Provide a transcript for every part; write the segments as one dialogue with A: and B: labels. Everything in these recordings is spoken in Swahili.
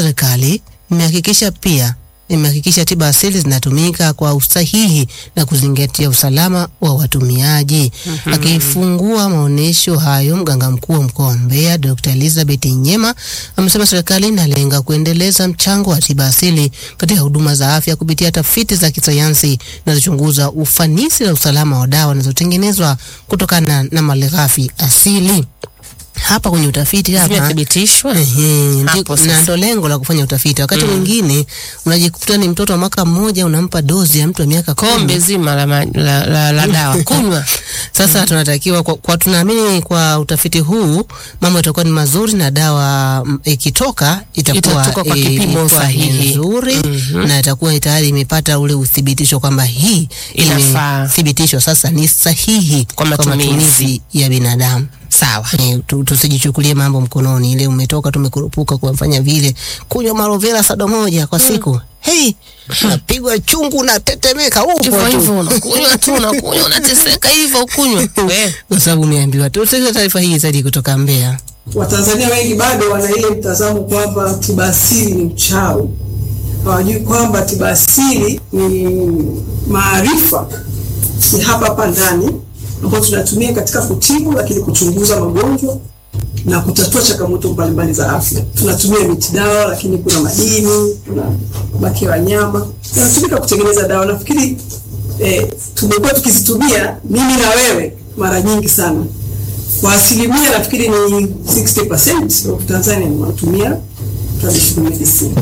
A: serikali imehakikisha pia imehakikisha tiba asili zinatumika kwa usahihi na kuzingatia usalama wa watumiaji. Akifungua maonyesho hayo, mganga mkuu wa mkoa wa Mbeya Dr. Elizabeth Nyema amesema serikali inalenga kuendeleza mchango wa tiba asili katika huduma za afya kupitia tafiti za kisayansi zinazochunguza ufanisi na usalama wa dawa zinazotengenezwa kutokana na malighafi asili. Hapa kwenye utafiti hapa
B: Zimethibitishwa.
A: Ehe,
B: Hapo
A: ndi-
B: sasa.
A: na ndo lengo la kufanya utafiti. Wakati mwingine unajikuta ni mtoto wa mwaka mmoja unampa dozi ya mtu wa miaka kumi.
B: Kombe zima la, ma- la, la, la dawa kunywa.
A: Sasa tunatakiwa kwa, kwa tunaamini kwa utafiti huu mambo yatakuwa ni mazuri na dawa mm, ikitoka itakuwa
B: Itatoka kwa
A: eh,
B: kipimo
A: itakuwa
B: sahihi.
A: nzuri na itakuwa tayari imepata ule uthibitisho kwamba hii
B: Inafaa.
A: imethibitishwa sasa ni sahihi
B: Kwa matumizi.
A: ya binadamu.
B: Sawa.
A: Eh, tu- tusijichukulie mambo mkononi. Ile umetoka tumekurupuka kufanya vile, kunywa marovera sado moja kwa siku hei, unapigwa chungu unatetemeka upo
B: Hivyo
A: tu.
B: hivyo unakunywa tu unakunywa unateseka hivyo ukunywa. We.
A: kwa sababu umeambiwa. Tusikilize taarifa hii zaidi kutoka Mbeya.
C: Watanzania wengi bado wana ile mtazamo kwamba tiba asili ni uchawi. Hawajui kwamba tiba asili ni maarifa ni hapa hapa ndani ambayo tunatumia katika kutibu, lakini kuchunguza magonjwa na kutatua changamoto mbalimbali za afya. Tunatumia miti dawa, lakini kuna madini, kuna mabaki ya wanyama yanatumika kutengeneza dawa. Nafikiri eh, tumekuwa tukizitumia mimi na wewe mara nyingi sana kwa asilimia nafikiri ni 60% of Tanzania wanatumia traditional medicine.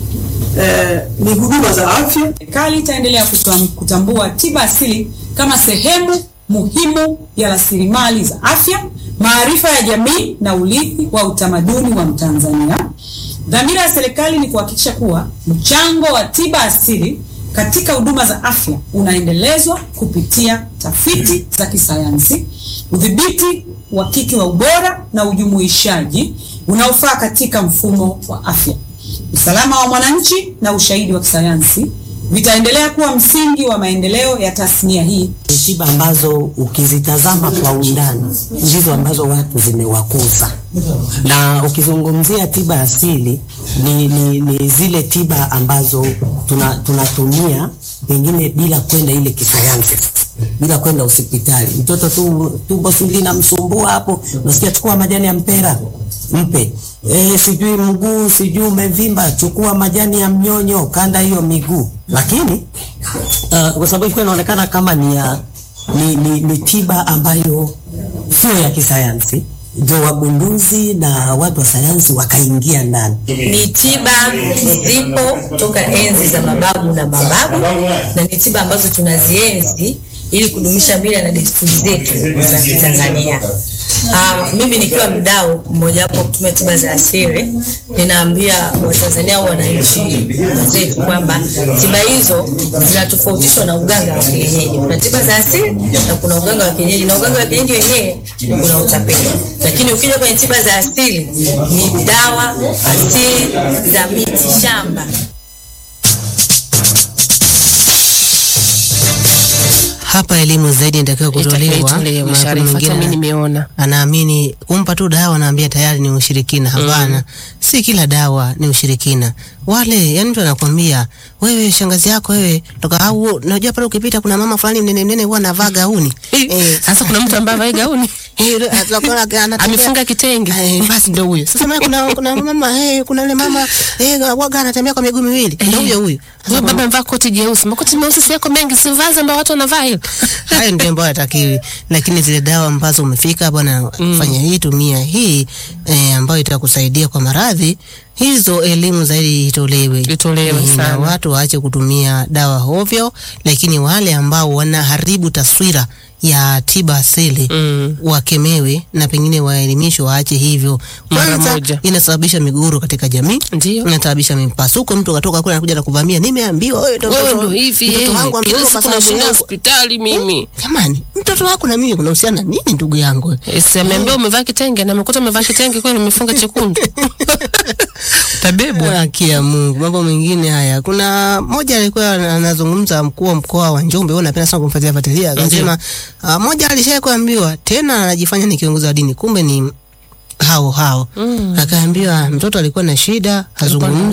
C: Eh, ni huduma za afya
D: Serikali itaendelea kutam- kutambua tiba asili kama sehemu muhimu ya rasilimali za afya, maarifa ya jamii na urithi wa utamaduni wa Mtanzania. Dhamira ya serikali ni kuhakikisha kuwa mchango wa tiba asili katika huduma za afya unaendelezwa kupitia tafiti za kisayansi, udhibiti uhakiki wa ubora na ujumuishaji unaofaa katika mfumo wa afya. Usalama wa mwananchi na ushahidi wa kisayansi vitaendelea kuwa msingi wa maendeleo ya tasnia hii.
E: Ni tiba ambazo ukizitazama kwa undani ndizo ambazo watu zimewakuza, na ukizungumzia tiba asili ni, ni, ni zile tiba ambazo tuna, tunatumia pengine bila kwenda ile kisayansi, bila kwenda hospitali. Mtoto tu tumbo si linamsumbua hapo, unasikia chukua majani ya mpera mpe e, sijui mguu sijui umevimba, chukua majani ya mnyonyo, kanda hiyo miguu. Lakini uh, kwa sababu ilikuwa inaonekana kama ni, ya, ni, ni, ni tiba ambayo sio ya kisayansi, ndio wagunduzi na watu wa sayansi wakaingia ndani.
F: ni tiba zipo toka enzi za mababu na mababu, na ni tiba ambazo tunazienzi ili kudumisha mila na desturi zetu za Kitanzania. Uh, mimi nikiwa mdau mmojawapo wa kutumia tiba za asili, ninaambia Watanzania au wananchi wenzetu kwamba tiba hizo zinatofautishwa na uganga wa kienyeji. Kuna tiba za asili na kuna uganga wa kienyeji, na uganga wa kienyeji wenyewe kuna utapeli, lakini ukija kwenye tiba za asili ni dawa asili za miti shamba.
A: Hapa elimu zaidi inatakiwa kutolewa.
B: Itolewe
A: maana
B: Sharifa,
A: mwingine
B: hata mimi nimeona.
A: anaamini kumpa tu dawa anaambia tayari ni ushirikina. Hapana, si kila dawa ni ushirikina. Wale yani, mtu anakwambia wewe, shangazi yako wewe, toka au unajua pale ukipita kuna mama fulani mnene mnene huwa anavaa gauni
B: Eh, Sasa kuna mtu ambaye avai gauni
A: Eh, yule atakuwa anatembea-
B: amefunga kitenge.
A: Eh, basi ndo huyo. Sasa maana kuna kuna mama eh, kuna yule mama eh, waga anatembea kwa miguu miwili. Ndio huyo huyo. Sasa
B: Huyo baba amevaa koti jeusi, makoti meusi si yako mengi, si vazi ambayo watu wanavaa hilo.
A: hayo ndio ambayo yatakiwi, lakini zile dawa ambazo umefika bwana, fanya hii, tumia hii eh, ambayo itakusaidia kwa maradhi hizo, elimu zaidi itolewe,
B: Itolewe
A: Eh, na
B: sana.
A: watu waache kutumia dawa hovyo, lakini wale ambao wanaharibu taswira ya tiba asili
B: Mm.
A: wakemewe na pengine waelimishwe waache hivyo.
B: Mara
A: Kwanza
B: moja.
A: inasababisha migogoro katika jamii,
B: Ndio.
A: inasababisha mipasuko. Mtu akatoka kule anakuja na kuvamia, nimeambiwa wewe ndio
B: Wewe
A: mtoto-
B: ndo hivi
A: mtoto
B: eh.
A: wangu
B: Kila
A: ameoa
B: siku
A: kwa sababu
B: nashinda
A: yangu.
B: hospitali mimi.
A: Jamani, mtoto wako na mimi kunahusiana nini ndugu yangu?
B: Eh, Si ameambia umevaa kitenge na amekuta umevaa kitenge kwani umefunga chekundu. Tabebwa.
A: Haki ya Mungu, mambo mengine haya. Kuna mmoja alikuwa anazungumza, mkuu wa mkoa wa Njombe, wewe unapenda sana kumfuatilia fuatilia, akasema uh, mmoja alishaye kuambiwa tena anajifanya ni kiongozi wa dini, kumbe ni hao hao. Akaambiwa mtoto alikuwa na shida, hazungumzi